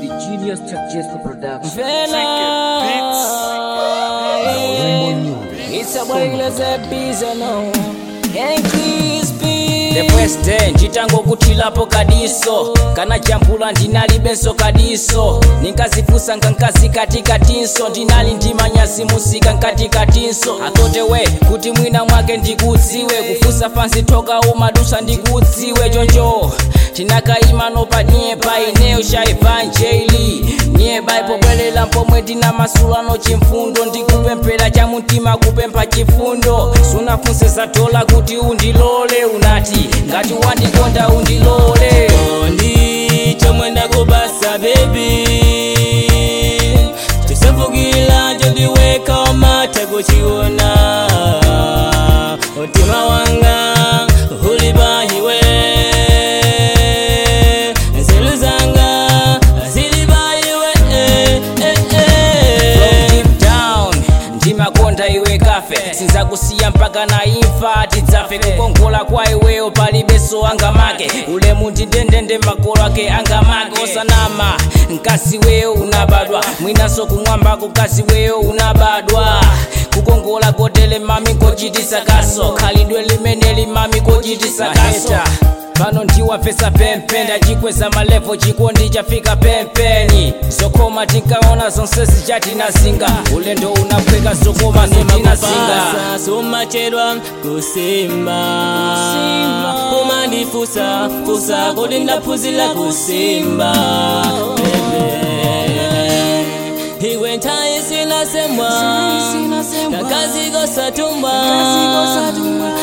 the genius Chuck Jesper production. Vela. It's a boy let's a busy no. And crispy. The president chitango kutilapo kadiso kana champula ndinali benso kadiso ninkazifusa nkankazi katikatinso ndinali ndimanyasi musika nkatikatinso atotewe kuti mwina mwake ndikudziwe kufusa fansi toka umadusa ndikudziwe choncho tinakaima nopadnyepa ineyo sha evanjeli nyeba ipobwelela mpomwe tina masulano chimfundo ndikupemphera cha mtima kupempha chifundo sunafunse za dola kuti undilole unati ngati wandikonda undilole Kondi chomwe ndakubasa baby chisefukira chondiweka umata kuchiona mtima wanga uli pahiwe nzeru zanga zili pahiwe eh, eh, eh. deep down ndimakonda iwe kafe sinzakusiya mpaka na imfa tidzafe kukongola kwa iweyo palibeso angamake ulemu ndindendende makolo ake angamake osanama mkazi weyo unabadwa mwinaso kumwambako mkazi weyo unabadwa kukongola kotele mami kochitisa kaso khalidwe limene limami kochitisa kaso pano ndiwapesa pempe ndachikweza malevo chikondi chafika pempeni zokoma tinkaona zonse zichitinazinga ulendo unaphweka zokoma zitinazinga Kupasa sumachedwa kusimba umandifusa fusa kuti ndaphunzira kusimba Baby. iwe nthawi sinasemwa kakaziko satumba